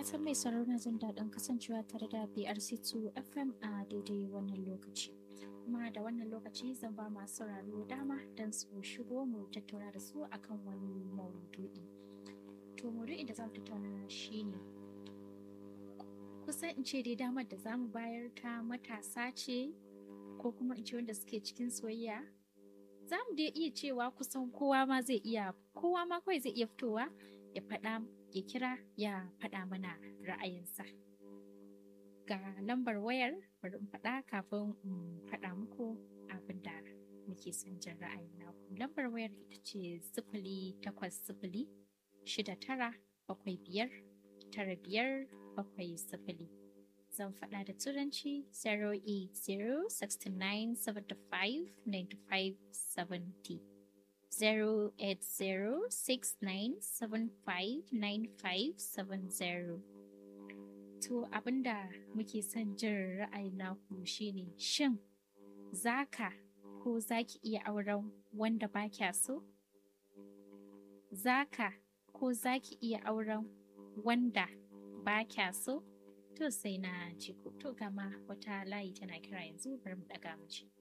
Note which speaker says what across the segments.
Speaker 1: fatan mai sauraro jin daɗin kasancewa tare da BRC2 FM a daidai wannan lokaci. Kuma da wannan lokaci zan ba masu sauraro dama don su shigo mu tattauna da su akan wani maudu'i. To maudu'in da za mu tattauna shine kusan in ce dai damar da za mu bayar ta matasa ce ko kuma in ce wanda suke cikin soyayya za mu dai iya cewa kusan kowa ma zai iya kowa ma kawai zai iya fitowa ya faɗa ya kira ya faɗa mana ra'ayinsa ga lambar wayar bari in faɗa kafin in faɗa muku abin da muke son jin ra'ayin naku lambar wayar ita ce sifili takwas sifili shida tara bakwai biyar tara biyar bakwai sifili zan faɗa da turanci 08069759570 08069759570 To abinda muke son jin ra'ayin naku shine shin zaka ko zaki iya auren wanda ba kya so? Zaka ko zaki iya auren wanda ba kya so? To sai na ji ku to gama wata layi tana kira yanzu bari mu daga mu ci.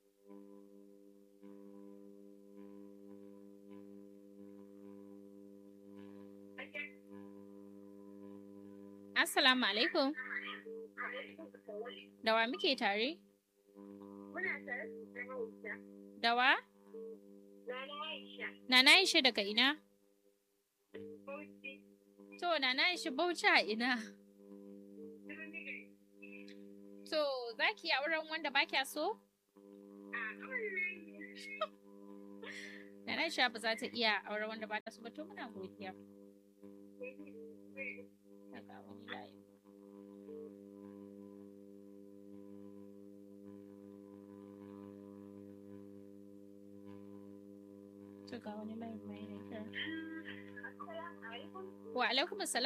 Speaker 1: Assalamu alaikum. Da wa muke tare?
Speaker 2: Muna tare da Aisha.
Speaker 1: Da wa?
Speaker 2: Nana Aisha.
Speaker 1: Nana Aisha daga ina?
Speaker 2: Bauchi.
Speaker 1: To Nana Aisha Bauchi a ina? To za ki yi auren wanda ba kya so? Nana Aisha ba za ta iya auren wanda ba ta so ba to muna godiya. Daga wani layi. To ga wani layi mai ne kira.
Speaker 2: Assalamu alaikum.
Speaker 1: Wa alaikum assalam.